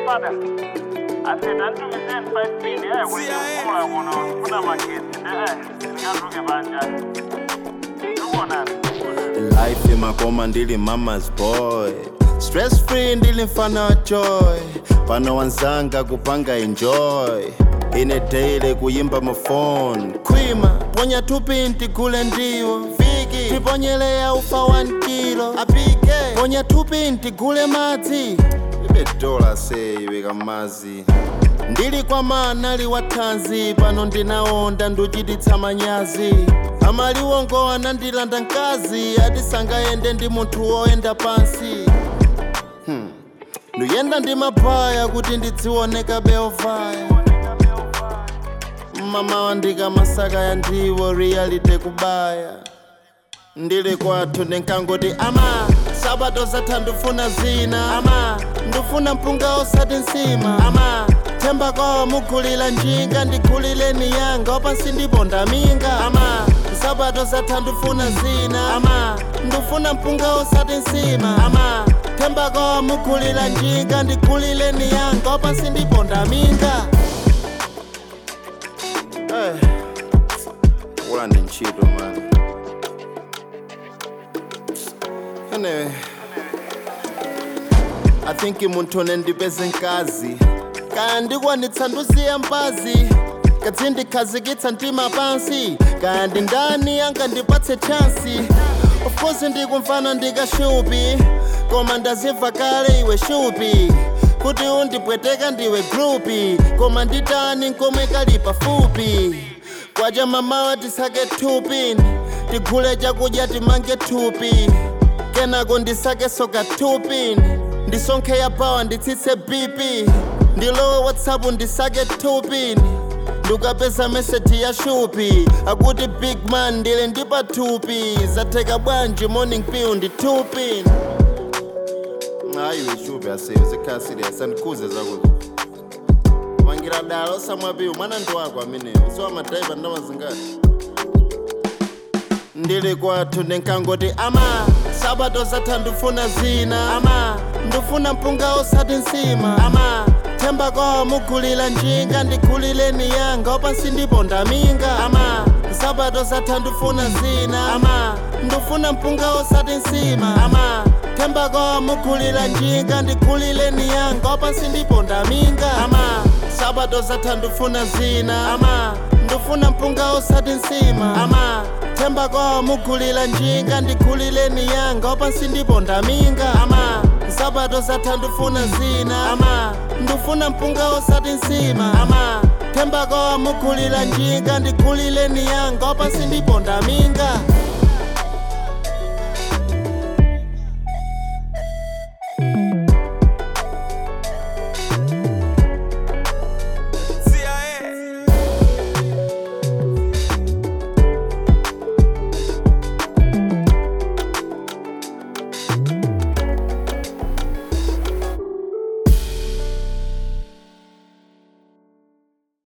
mada asetantukiseni paipini ayekwenyemoya kuno funa magetsi nde ndingatuke banjani ubonani life imakoma ndili mama's boy stress free ndili mfana wa joy pano wanzanga kupanga enjoy ine daily kuyimba mafone kwima ponya tupinti gule ndiwo viki tiponyeleya ufa 1 kilo apike ponya tupinti gule madzi ibe dola seyiwe kamazi ndili kwa manali wa thanzi pano ndinaonda nduchititsa manyazi amaliwongo anandilanda mkazi ati sangayende ndi munthu woyenda pansi hmm. nduyenda ndi mabhaya kuti ndidzioneka beovaya mama wandika masaka ya ndiwo reality kubaya ndili kwathu ndinkangoti ama sabato zatha ndifuna zina ama ndifuna mpunga osati nsima ama themba kwawo mugulira njinga ndigulireni yanga wapansi ndipo ndaminga ama sabato zatha ndifuna zina ama ndifuna mpunga osati nsima ama themba kwawo mugulira njinga ndigulireni yanga wapansi ndipo ndaminga hey. ula ndi ntchito mani Anyway, I think munthu nendipeze nkazi kaya ndikwanitsa ndusiya mpazi kadzi ndikhazikitsa mtima pansi kaya ndi ndani angandipatse chansi of course ndikumfana ndikashupi koma ndazimva kale iwe shupi kuti undipweteka ndiwe grupi koma nditani nkomwe kali pafupi kwacha mamawa tisake thupini tigule chakudya timange thupi kenako ndisake soka tupini ndisonkhe ya pawa nditsitse bp ndilowe whatsapp ndisake tupini ndikapeza meseji ya shupi akuti big man ndili ndipathupi zatheka bwanji morning piu ndithupini ayiwe shupi aseyo zikhala serious andikhuze zakuzo pangira dala osamwapiwo mwana ndi wako ameneyo usiwa madhaiva ndamazingati ndili kwathu ndinkangoti ama sabato zatha ndifuna zina ama ndifuna mpunga osati nsima ama themba kwawo mugulira njinga ndigulireni yanga wapansi ndipo ndaminga ama sabato zatha ndifuna zina ama ndifuna mpunga osati nsima ama themba kwawo mugulira njinga ndigulireni yanga wapansi ndipo ndaminga ama sabato zatha ndifuna zina ama ndifuna mpunga osati nsima ama themba kwawo mugulira njinga ndigulireni yanga wapansi ndipo ndaminga ama sabato zatha ndifuna zina ama ndifuna mpunga osati nsima ama themba kwawo mugulira njinga ndigulireni yanga wapansi ndipo ndaminga